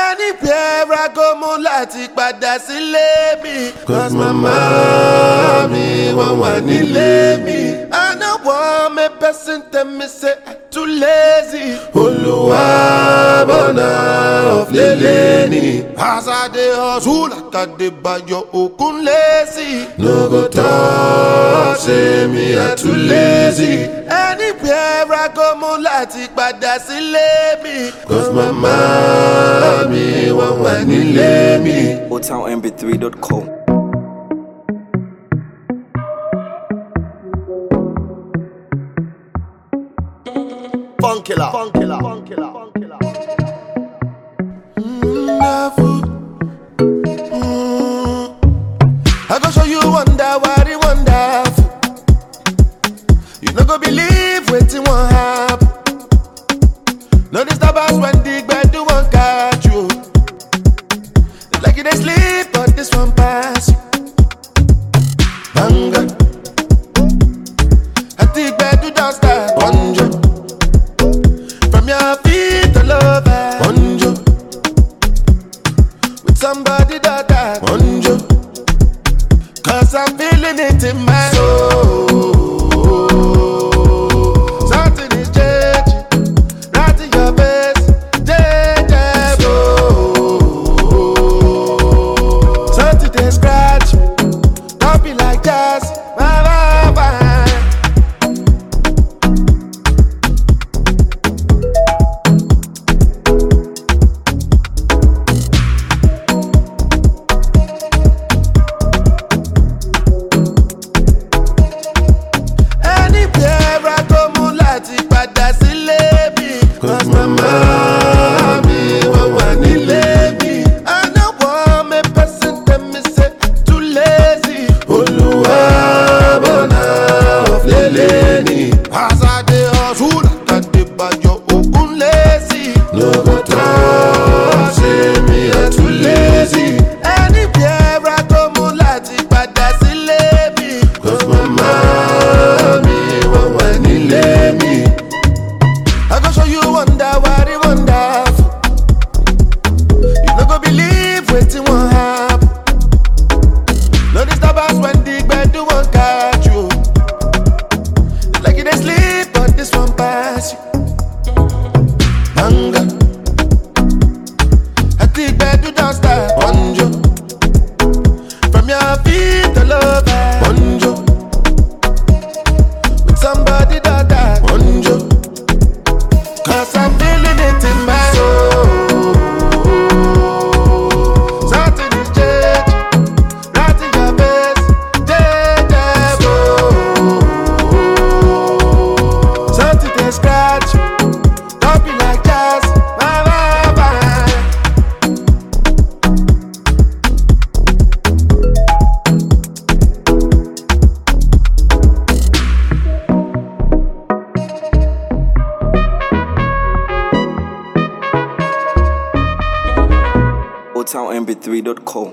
anywhere I go mo láti padà sílé mi. Cause mama mi wọ́n wà nílé mi. I no want me person tell me say I too lazy. Olúwa bọ̀nà ọ̀flẹ̀lẹ̀ ni. As I dey hustle like I dey bayo okun lazy. No go talk say me I too lazy. Anywhere I go mo láti padà sílé mi. Cause mama mi wọ́n wà nílé mi. OldTownMB3.com. Funkilla. Funkilla. Funkilla. Funkilla. Wonderful. Mm. I go show you wonder what it wonderful. You no go believe wetin wan happen. No disturb us when the gbedu wan catch you. Like you dey sleep, but this one pass you. Banga. At the gbedu don start. Bonjo. From your feet all over. Bonjo, With somebody that I bonjo, Cause I'm feeling it in my soul. Something is changing. Right in your face. Changeable. Something they scratch. Don't be like jazz. Bye, bye, bye. Anywhere I go mo láti padà sílé mi. cause mama mi wọ́n wà nílé mi. I no want me person tell me say I too lazy. Olúwa bọ̀nà ọ̀flẹ̀lẹ̀ ni. As I dey hustle, like I dey bayo okun lazy. No go talk say me I too lazy. Anywhere I go mo láti padà sílé mi. Cause mama mi wọ́n wà nílé mi. I go show you wonder what it wonderful. You no go believe wetin wan happen. No disturb us when the gbedu wan catch you. Like you dey sleep, but this one pass you. Banga, At the gbedu don start. bonjo, From your feet all over. bonjo, With somebody that I bonjo, Cause I'm feeling it in my soul. Something is changing. Right in your face. Changeable. Something they scratch. Don't be like jazz. Bye, bye, bye. OldTownMB3.com.